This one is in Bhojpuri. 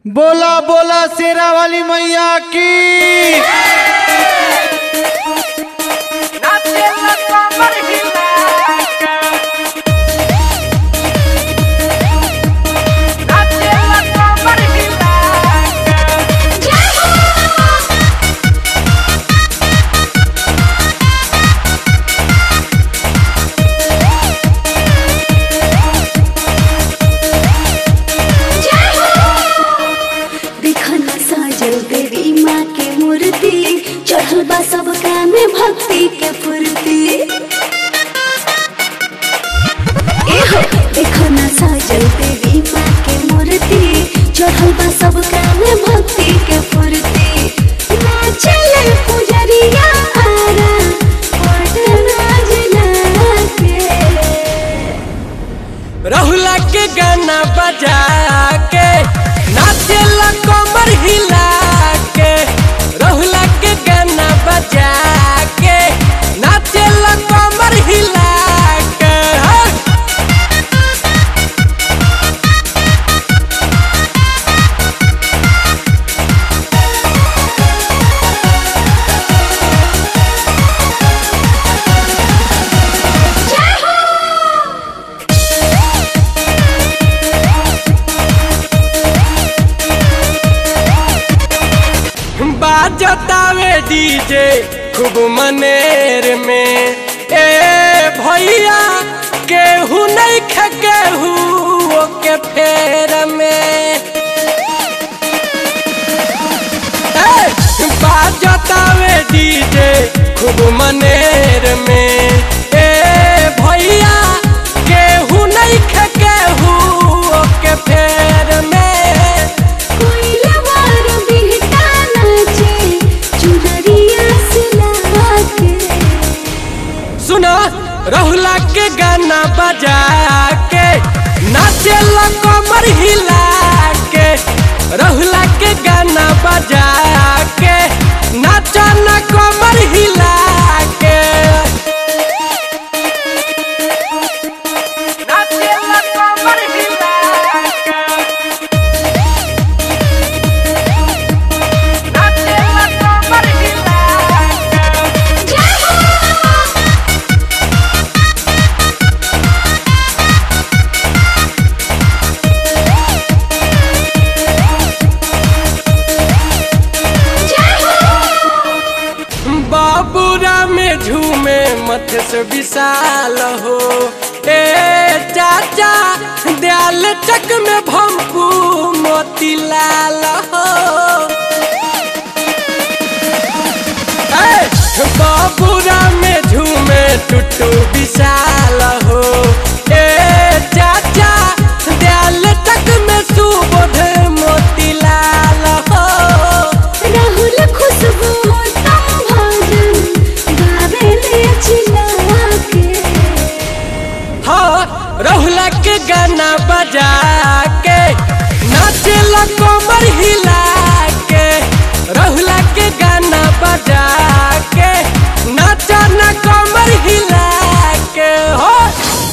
बोला बोला शेरा वाली मैया की नाचेला कमर हिलाके नाचेला कमर हिलाके देखना साजल देवी माँ के मूर्ति चढ़ल बा सबका में भक्ति के फुर्ती एहो देखना साजल देवी माँ के मूर्ति चढ़ल बा सबका में भक्ति के फुर्ती नाचल पुजरिया आरा पटना जिला के रहुला के गाना बजा के नाचेला कमर हिला के रहुला के गाना बजा के नाचेला कमर हिला के हाँ। बाजतावे डीजे खूब मनेर में ए भैया केहू नहीं खे केहू के फेर में ए, बाजतावे डीजे खूब मनेर में ए भैया केहू नहीं खे केहू के फेर में कोइलवार बिहटा नाचे चुनरिया सिला के सुना रहुला के गाना बजा के नाचे कमर हिला के रहुला के गाना बजा के नाचा न कमर हिला के नाचे कमर हिला के नाचे कमर हिला के बाबूरा में झूमे मत से विशाल हो ए चाचा दयाल चक में भम्पू मोतीलाल हो ए, बाबूरा में झूमे टुटू विशाल हो ए चाचा दयाल चक में सुबोध मोतीलाल हो राहुल खुशबू तम भजन गावे ले चिल्ला के हाँ रहुला के गाना बजा के नाचेला कमर हिला के रहुला के गाना बजा के नाचा ना कमर हिला के हो